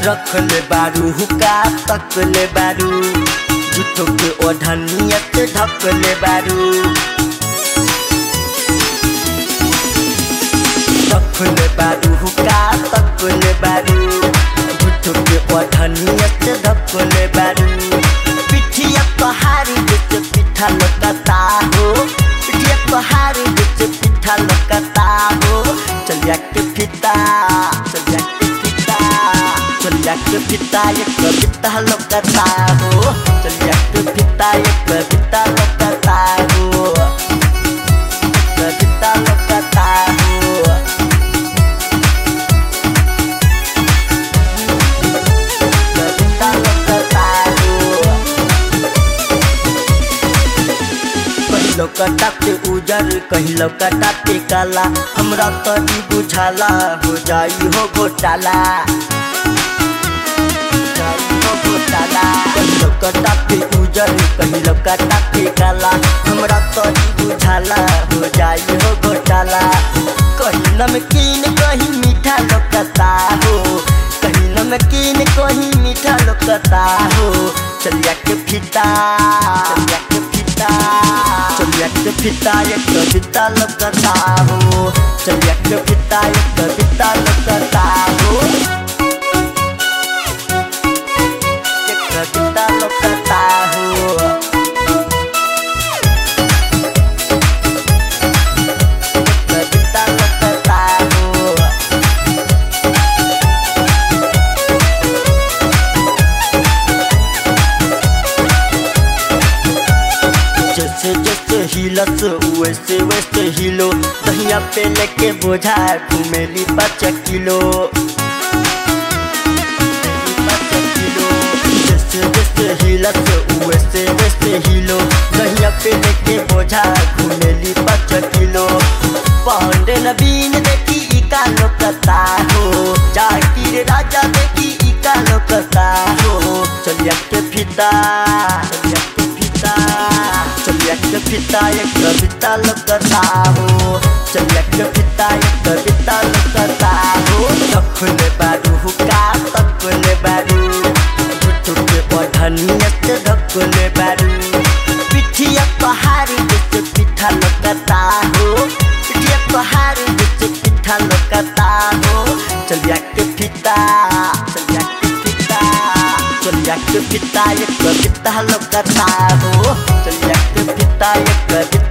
रखले बारू हुका तकले बारू झूठो के ओढ़नियत ढकले बारू रखले बारू हुका तकले बारू झूठो के ओढ़नियत ढकले बारू पिठिया पहाड़ी जैसे पिठा लकता हो पिठिया पहाड़ी जैसे पिठा लकता हो चलिया के फिता चलिया के फिता चलिया के फिता ये कविता लकता हो चलिया के फिता ये कविता लकता हो कविता लकता हो कविता लकता हो कहिलो कटाते उजर कहिलो कटाते काला हमरा तो ई बुझाला हो जाई हो घोटाला जाई हो घोटाला कहिलो कटाते उजर कहिलो कटाते काला हमरा तो ई बुझाला हो जाई हो घोटाला कहीं नमकीन कहीं मीठा लोकता हो कहीं नमकीन कहीं मीठा लोकता हो चलिया के फिता चलिया के फिता चलिया के फिता ये कविता लगता हो चलिया के फिता ये कविता लगता हो ये कविता लगता हो कविता लगता हो जैसे जैसे हिलस वैसे वैसे हिलो दहिया पे लेके बोझा घूमेली पाँच किलो जैसे जैसे हिलस वैसे वैसे हिलो दहिया पे लेके बोझा घूमेली पाँच किलो पांडे नवीन देखी इका लोकता हो जाकिर राजा देखी इका लोकता हो चलिया के फिता चलिया के फिता चलिया के फिता ये कविता लगता हो चलिया के फिता ये कविता लगता हो रखले बारू हुका तकले बारू झूठो के पढ़नियत ढकले बारू पिठिया पहाड़ी जैसे पिठा लगता हो पिठिया पहाड़ी जैसे पिठा लगता हो चलिया के फिता चलिया के फिता चलिया के फिता ये कविता लगता हो चलिया के फिता ये कविता